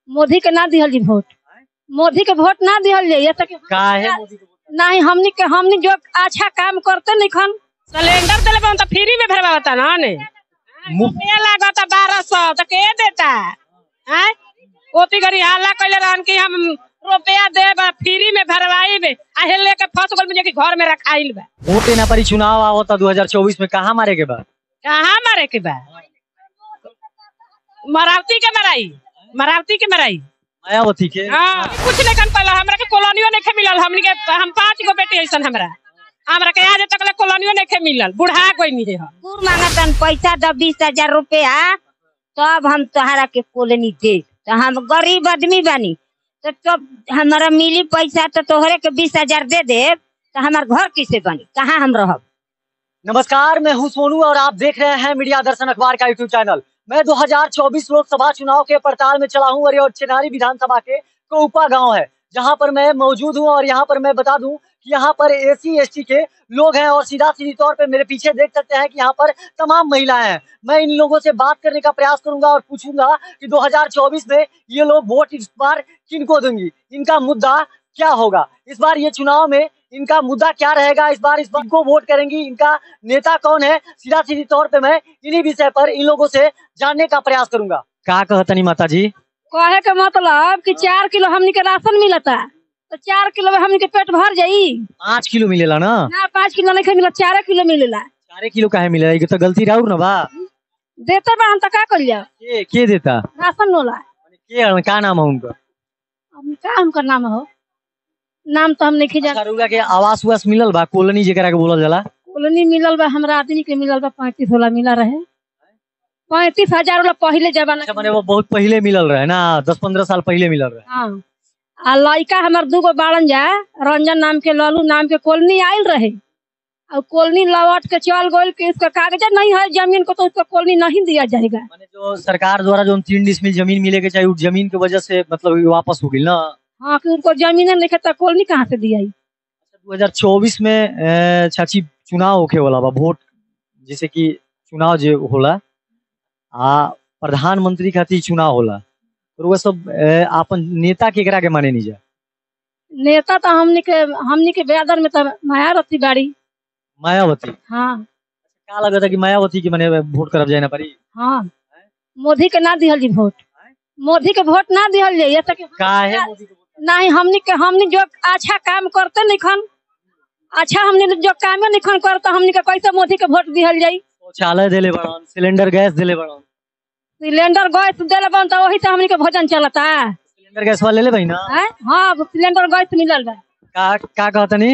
मोदी के ना दिहल जी वोट मोदी के वोट ना दिहल जाइए तो कि- काहे मोदी के वोट नहीं हमनी के हमनी जो अच्छा काम करते नहीं खन सिलेंडर दिले बा तो फ्री में भरवाता ना ने मुफ्त- रुपया लागता बारह सौ तो के देता हैं ओती गरी हल्ला कैले रहन कि हम रुपया देब आ फ्री में भरवाई आ हे लेके फंस गल मुझे कि घर में रखाइल बा वोट ना परी चुनाव आवता 2024 में कहाँ मारे के बा कहाँ मारे के बा मरावती के मराई मरावती के मराई मायावती के हाँ कुछ नहीं कन पाला हमरा के कॉलोनियो नहीं मिलल हमनी के हम पांच गो बेटी ऐसन हमरा हमरा के आज तक ले कॉलोनियो नहीं मिलल बुढ़ा कोई नहीं है कुकुर मांगतन पैसा दो बीस हजार रुपया तब हम तोहरा के कॉलोनी दे तो हम गरीब आदमी बानी तो तब हमारा मिली पैसा तो तोहरे के बीस हजार दे दे तो हमार घर किसे बनी कहाँ हम रहब नमस्कार मैं हूं सोनू और आप देख रहे हैं मीडिया दर्शन अखबार का यूट्यूब चैनल मैं 2024 लोकसभा चुनाव के पड़ताल में चला हूं और चिनारी विधानसभा के कोपा गांव है जहां पर मैं मौजूद हूं और यहां पर मैं बता दूं कि यहां पर एसी एसटी के लोग हैं और सीधा सीधी तौर पे मेरे पीछे देख सकते हैं कि यहां पर तमाम महिलाएं हैं मैं इन लोगों से बात करने का प्रयास करूंगा और पूछूंगा कि 2024 में ये लोग वोट इस बार किनको देंगी इनका मुद्दा क्या होगा इस बार ये चुनाव में इनका मुद्दा क्या रहेगा इस बार इस बार को वोट करेंगी इनका नेता कौन है सीधा सीधी तौर पे मैं इन्हीं विषय पर इन लोगों से जानने का प्रयास करूंगा क्या कहतनी माता जी कहे के मतलब कि चार किलो हमनी के राशन मिलता तो चार किलो में हमनी के पेट भर जाई पाँच किलो मिलेला ना ना पाँच किलो नहीं मिला चार किलो मिलेला चारे किलो काहे मिलेला ये तो गलती राउर ना बा देते बा हम तो का कर जाओ के के देता राशन नोला के हन, का नाम है उनका अब का हमका नाम हो नाम तो हम नहीं जान अच्छा, रउआ के आवास उवास मिलल बा कॉलोनी जेकरा के बोलल जाला कॉलोनी मिलल बा हमरा आदमी के मिलल बा पैंतीस वाला मिला रहे पैंतीस हजार वाला पहले जमाना अच्छा के माने वो बहुत पहले मिलल रहे ना दस पंद्रह साल पहले मिलल रहे हाँ आ लड़का हमार दूगो बाड़न जा रंजन नाम के लालू नाम के कॉलोनी आयल रहे और कॉलोनी लौट के चल गई कि उसका कागज नहीं है जमीन को तो उसको कॉलोनी नहीं दिया जाएगा माने जो सरकार द्वारा जो तीन डिसमिल जमीन मिले के चाहिए उस जमीन की वजह से मतलब ये वापस हो गई ना हाँ कि उनको जमीन नहीं तो कॉलोनी कहाँ से दिया दो हजार चौबीस में अ, चाची चुनाव होखे वाला बा वोट जैसे कि चुनाव जो होला आ प्रधानमंत्री खातिर चुनाव होला और वो सब अ, आपन नेता केकरा के माने नहीं जा नेता तो हमनी के हमनी के बेदर में तो मायावती बाड़ी मायावती हाँ का लगता है कि मायावती के माने वोट करब जाए ना पड़ी हाँ मोदी के ना दिहल जी वोट मोदी के वोट ना दिहल जाइए तो कि- काहे मोदी के वोट नहीं हमनी के हमनी जो अच्छा काम करते नहीं खन अच्छा हमने जो कामे नहीं खन करते हमनी के कैसे मोदी के वोट दिहल जाई शौचालय देले बड़न सिलेंडर गैस देले बड़न सिलेंडर गैस देले बन तो वही से हमनी के भोजन चलता है सिलेंडर गैस वाले ले भाई ना हैं? हाँ सिलेंडर गैस मिलल बा का का कहतनी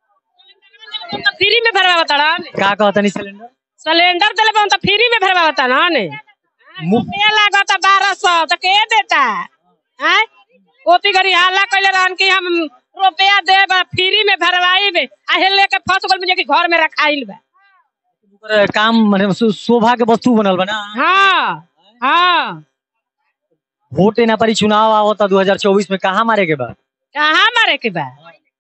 फ्री में भरवाता ना का कहतनी सिलेंडर सिलेंडर दिले बा तो फ्री में भरवाता ना ने मुफ्त रुपया लागता बारह सौ तो के देता हैं ओती गरी हल्ला कैले रहन कि हम रुपया देब आ फ्री में भरवाई आ हे लेके फंस गल मुझे कि घर में रखाइल बा ओकर काम माने शो- शोभा के वस्तु बनल बा ना हाँ हाँ वोट ना परी चुनाव आवता 2024 में कहाँ मारे के बा कहाँ मारे के बा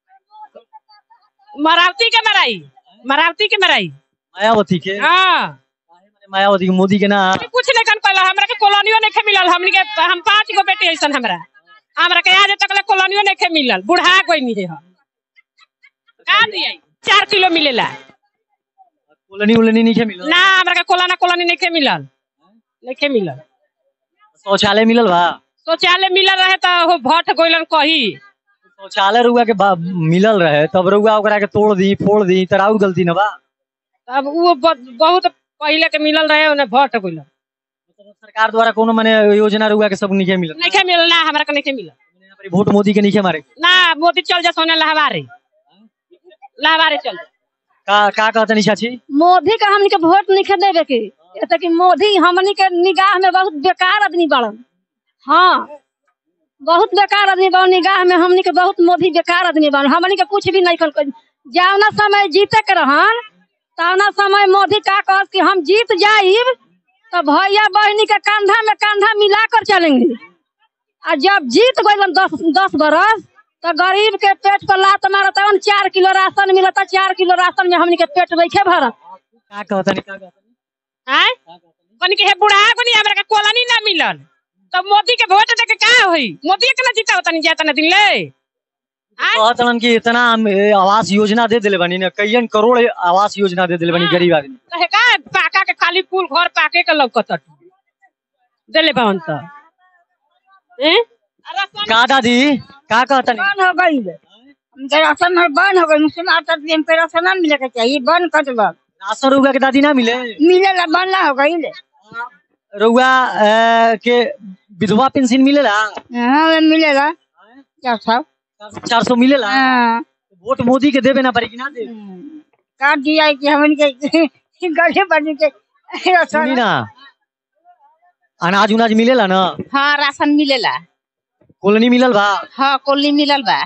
मरावती के मराई मरावती के मराई मायावती के हाँ मायावती के मोदी के ना कुछ नहीं कन पाला हमरा के कॉलोनियो नहीं मिलल हमनी के हम पांच गो बेटी ऐसन हमरा हमरा के आज तक ले कॉलोनियो नहीं मिलल बुढ़ा कोई नहीं है का दिया चार किलो मिलेला कॉलोनी उलोनी नहीं मिलल ना हमरा के कोलाना कॉलोनी नहीं मिलल नहीं मिलल शौचालय मिलल बा शौचालय मिलल रहे तो हो भट गोइलन कही शौचालय रुआ के बा- मिलल रहे तब रुआ ओकरा के तोड़ दी फोड़ दी तोरा और गलती न बा अब वो ब- बहुत पहले के मिलल रहे उन्हें भट गोइलन सरकार द्वारा कोनो माने योजना रुआ के सब नहीं मिलल नहीं मिलल ना हमरा के नहीं मिलल यहाँ पर वोट मोदी के नहीं मारे ना मोदी चल जा सोने लहवारे लहवारे चल जा। का का कहतनी चाची मोदी का हमनी के वोट नहीं देवे के ये तो कि मोदी हमनी के निगाह में बहुत बेकार आदमी बड़न हाँ बहुत बेकार आदमी बड़न निगाह में हमनी के बहुत मोदी बेकार आदमी बड़न हमनी के कुछ भी नहीं कर जावना समय जीते के रहन तवना समय मोदी का कह कि हम जीत जाइब तो भैया बहनी के कंधा में कंधा मिला कर चलेंगे और जब जीत गए दस दस बरस तो गरीब के पेट पर लात मारत चार किलो राशन मिलता चार किलो राशन में हमनी के पेट बैठे भरत का कहतनी का कहतनी आय कनी के हे बुढ़ा बनी हमरा के कॉलोनी ना मिलल तो मोदी के वोट दे के का होई मोदी के ना जीता होता नहीं जाता ना दिन ले आय? कहत रहन कि इतना हम ए, आवास योजना दे दिले बनी ना कईयन करोड़ आवास योजना दे दिले बनी हाँ। गरीब आदमी कहे का पाका के खाली कुल घर पाके के लौकत देले बावन तो हैं राशन का दादी का कहतनी बंद हो गई हमके राशन में बंद हो गई मुस्लिम आता दिन पे राशन ना मिले के चाहिए बंद कर दो राशन रुआ के दादी ना मिले मिलेला बंद ना हो गई रुआ अ, के विधवा पेंशन मिलेला हाँ मिलेगा क्या सब चार सौ मिलेला हाँ वोट मोदी के देवे ना पड़ी कि ना दे काट दिया कि हमन के गले बन के सुनी ना अनाज उनाज मिलेला ना हाँ राशन मिलेला कॉलोनी मिलल बा हाँ कोली मिलल बा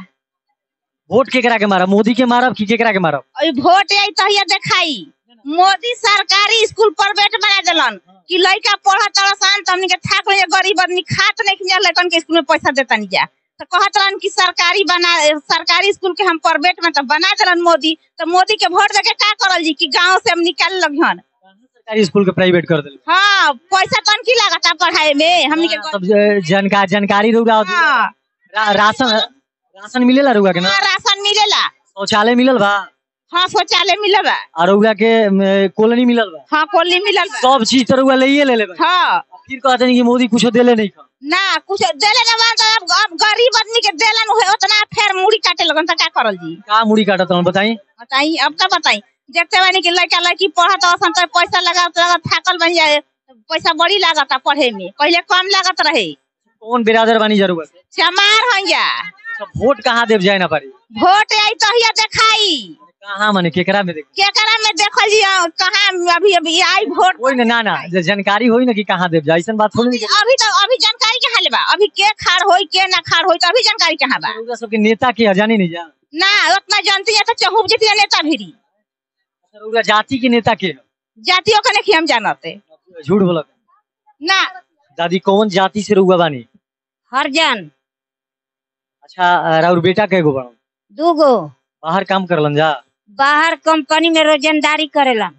वोट केकरा के मारब मोदी के मारब कि केकरा के मारब अई वोट आई तो ये देखाई मोदी सरकारी स्कूल प्राइवेट बना देलन कि लड़का पढ़त सन तो हमनी के थाक ले गरीब आदमी खात नहीं कि लड़कन के स्कूल में पैसा देता नहीं जा तो कहत रहन कि सरकारी बना सरकारी स्कूल के हम प्राइवेट में तो बना देलन मोदी तो मोदी के वोट देके का करल जी कि गांव से हम निकाल लगिहन सरकारी स्कूल के प्राइवेट कर दिल हाँ पैसा तन की लागता पढ़ाई में हमनी के सब जानकार जानकारी रुआ हाँ रा, राशन राशन मिलेला रुआ के ना हाँ, राशन मिलेला शौचालय मिलल बा हाँ शौचालय मिलल बा और रुआ के म, कॉलोनी मिलल बा हाँ कोली मिलल बा सब चीज तो रुआ ले ले ले हाँ फिर कहते हैं कि मोदी कुछ देले नहीं खा ना कुछ देले ना बा तो अब अब गरीब आदमी के देलन हुए उतना फेर मुड़ी काटे लगन तो का करल जी का मुड़ी काटत हूँ बताई बताई अब का बताई देखते बानी कि लड़का लड़की पढ़त असन तो पैसा लगा लगा थाकल बन जाए पैसा बड़ी लागता पढ़े में पहले कम लागत रहे कौन बिरादर बानी जरूरत चमार हो जा अच्छा, वोट कहाँ देव जाए ना पारी वोट आई तो हिया देखाई कहाँ माने केकरा में देख केकरा में देखल जी कहाँ अभी अभी आई वोट कोई ना ना ना जे जानकारी होई ना कि कहाँ देव जाए ऐसन बात थोड़ी नहीं अभी तो अभी जानकारी कहाँ ले बा अभी के खाड़ होई के ना खाड़ होई तो अभी जानकारी कहाँ बा रउआ सबके नेता के जानी नहीं जा ना उतना जानती है तो चहुब जितिया नेता भिरी रउआ जाति के नेता के ह? जातियों का नहीं हम जानते झूठ बोलत ना दादी कौन जाति से रउआ बानी हरजन अच्छा अ, राउर बेटा के गो बड़ा दूगो बाहर काम करलन जा बाहर कंपनी में रोजंदारी करेलन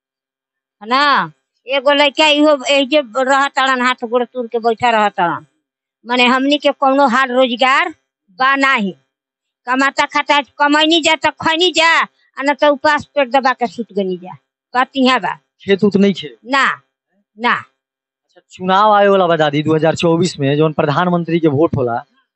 है ना एगो लड़का इहो एजे रहतड़न हाथ गोड़ तुर के बैठा रहतड़न माने हमनी के कौनो हाल रोजगार बा नाही कमाता खाता कमैनी जा तो खैनी जा आ न तो उपास पेट दबा के सुत गनी जा बात यहाँ बा खेत उत नहीं खे ना ना अच्छा चुनाव आए वाला बा दादी 2024 में जौन प्रधानमंत्री के वोट होला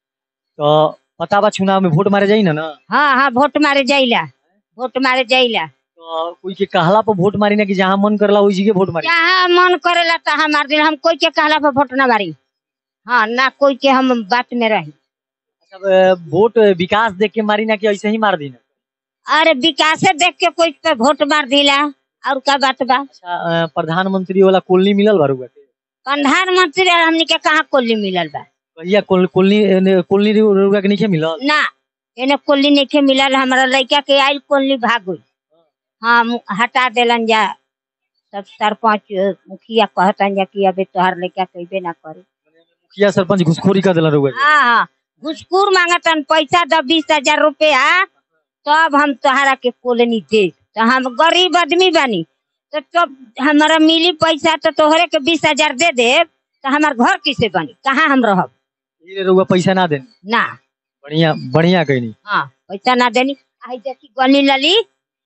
तो पता बा चुनाव में वोट मारे जाई ना ना हाँ हाँ वोट मारे जाइला वोट मारे जाइला तो कोई के कहला पर वोट मारी ना कि जहाँ मन करला वही जगह वोट मारी जहाँ मन करेला तहाँ मार दिला हम कोई के कहला पर वोट ना मारी हाँ ना कोई के हम बात में रही अच्छा, अ, वोट विकास देख के मारी ना कि ऐसे ही मार दी ना अरे विकासे देख के कोई पे वोट मार दिला और का बात बा अच्छा अ, प्रधानमंत्री वाला कॉलोनी मिलल बा रउआ के प्रधानमंत्री और हमनी के कहाँ कोल्ली मिलल बा भैया कोल- कॉलोनी एने कॉलोनी रउआ के नहीं मिलल ना एने कोल्ली नहीं मिलल हमारा लड़का के आयल कोल्ली भाग गई हाँ मु- हटा देलन जा सब सरपंच अ, मुखिया कहतन जा कि अबे तोहार लड़का कइबे ना करे मुखिया सरपंच घुसखोरी कर दिला रउआ के। हाँ हाँ घुसखोर मांगतन पैसा दो बीस हजार रुपया तब हम तोहरा के कॉलोनी दे तो हम गरीब आदमी बानी तो तब हमारा मिली पैसा तो तोहरे के बीस हजार दे दे तो हमार घर किसे बनी कहाँ हम रहब ये रउआ पैसा ना देन ना बढ़िया बढ़िया कहनी हाँ पैसा ना देनी आई देखी गली लली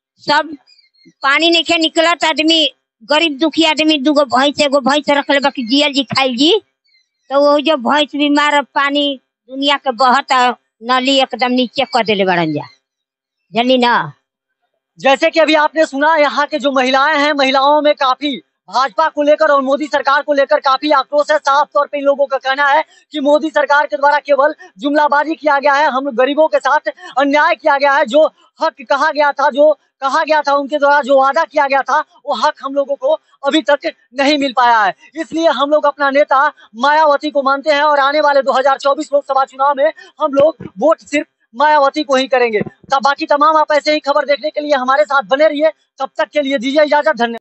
सब पानी नहीं खे निकलत आदमी गरीब दुखी आदमी दूगो भैंस एगो भैंस रखले बाकी जियल जी खाइल जी तो वो जो भैंस बीमार पानी दुनिया के बहत आ, नली एकदम नीचे कर देले बड़न जा जानी ना जैसे कि अभी आपने सुना यहाँ के जो महिलाएं हैं महिलाओं में काफी भाजपा को लेकर और मोदी सरकार को लेकर काफी आक्रोश है साफ तौर पे इन लोगों का कहना है कि मोदी सरकार के द्वारा केवल जुमलाबाजी किया गया है हम गरीबों के साथ अन्याय किया गया है जो हक कहा गया था जो कहा गया था उनके द्वारा जो वादा किया गया था वो हक हम लोगों को अभी तक नहीं मिल पाया है इसलिए हम लोग अपना नेता मायावती को मानते हैं और आने वाले 2024 लोकसभा चुनाव में हम लोग वोट सिर्फ मायावती को ही करेंगे तब बाकी तमाम आप ऐसे ही खबर देखने के लिए हमारे साथ बने रहिए तब तक के लिए दीजिए इजाजत धन्यवाद